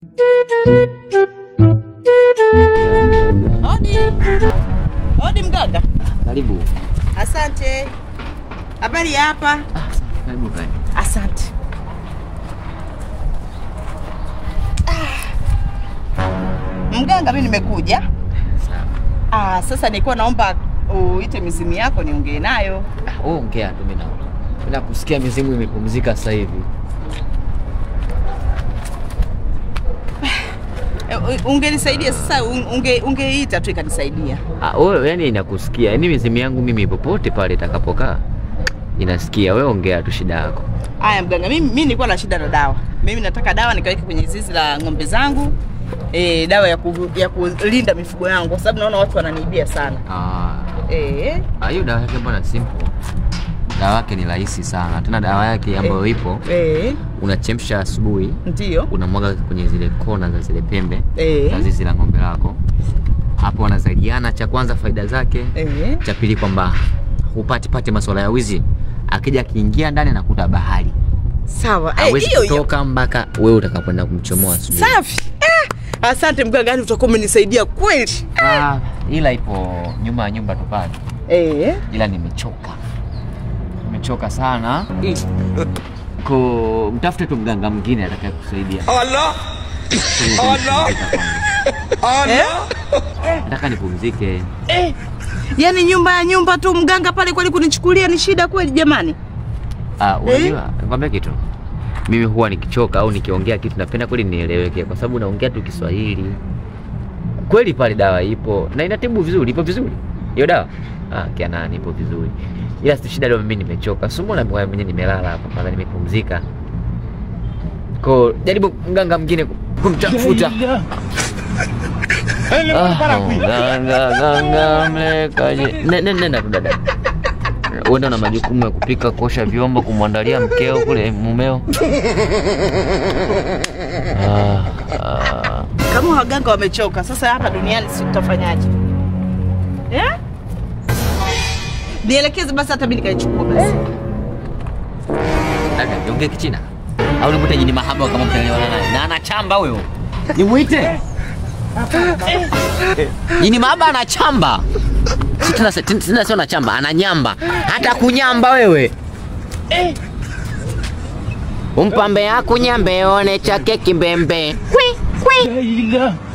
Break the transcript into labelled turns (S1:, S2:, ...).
S1: Hodi. Hodi mganga.
S2: Karibu.
S1: Asante. Habari ya hapa?
S2: Karibu kae.
S1: Asante. Ah. Mganga, mimi nimekuja.
S2: Sawa.
S1: Ah, sasa nilikuwa naomba uite mizimu yako niongee nayo.
S2: Ah, wewe ongea tu mimi naona. Mimi nakusikia mizimu imepumzika sasa hivi.
S1: Eh, Ungenisaidia sasa, unge ungeita tu ikanisaidia.
S2: Ah, wewe yani nakusikia. Yaani mizimu yangu mimi popote pale itakapokaa inasikia. Wewe ongea tu shida yako.
S1: Aya mganga, mimi mimi nilikuwa na shida na dawa. Mimi nataka dawa nikaweke kwenye zizi la ng'ombe zangu. E, dawa ya, ku, ya kulinda mifugo yangu kwa sababu naona watu wananiibia sana.
S2: Ah,
S1: Eh,
S2: ah, hiyo dawa yake mbona simple. Dawa yake ni rahisi sana. Tena dawa yake ambayo ipo
S1: eh,
S2: unachemsha asubuhi,
S1: ndio.
S2: unamwaga kwenye zile kona za zile pembe
S1: Eh.
S2: za zizi la ng'ombe lako. Hapo wanasaidiana. Cha kwanza faida zake
S1: Eh.
S2: cha pili kwamba hupati pati masuala ya wizi. Akija akiingia ndani anakuta bahari,
S1: Sawa. Eh,
S2: hawezi
S1: hiyo hiyo.
S2: kutoka mpaka wewe utakapoenda kumchomoa asubuhi.
S1: Safi. Eh, asante mganga, yani utakuwa umenisaidia kweli.
S2: Ah, ila ipo nyuma ya nyumba tu pale,
S1: Eh.
S2: ila nimechoka, nimechoka sana. Ko mtafute tu mganga mwingine atakaye kusaidia.
S3: Allah! Allah!
S1: Eh?
S2: Nataka nipumzike.
S1: Eh. Yaani nyumba ya nyumba tu mganga pale kweli kunichukulia ni shida kweli jamani.
S2: Ah, unajua nikwambia kitu, mimi huwa nikichoka au nikiongea kitu napenda kweli nieleweke, kwa sababu naongea tu Kiswahili. Kweli pale dawa ipo na inatibu vizuri, ipo vizuri hiyo dawa. Ah, kianani ipo vizuri, ila si shida leo, mimi nimechoka. Sumbona mwenyewe nimelala hapa kwanza, nimepumzika. Ko jaribu mganga mwingine kumtafuta. Ah, ganga ganga mlekaje? Ne- ne- Nenda tu dada, uenda na majukumu ya kupika, kuosha vyombo, kumwandalia mkeo kule mumeo. Ah, ah.
S1: Kama waganga wamechoka, sasa hapa duniani si tutafanyaje? Eh? Nielekeze basi hata mimi nikaichukua basi.
S2: Dada, niongee Kichina au nimwite jini mahaba kama mtaelewana naye? Na anachamba huyo, nimwite jini mahaba anachamba. Si tena tena sio anachamba, ananyamba. Hata kunyamba wewe. Umpambe akunyambe one chake kimbembe. Kwi kwi.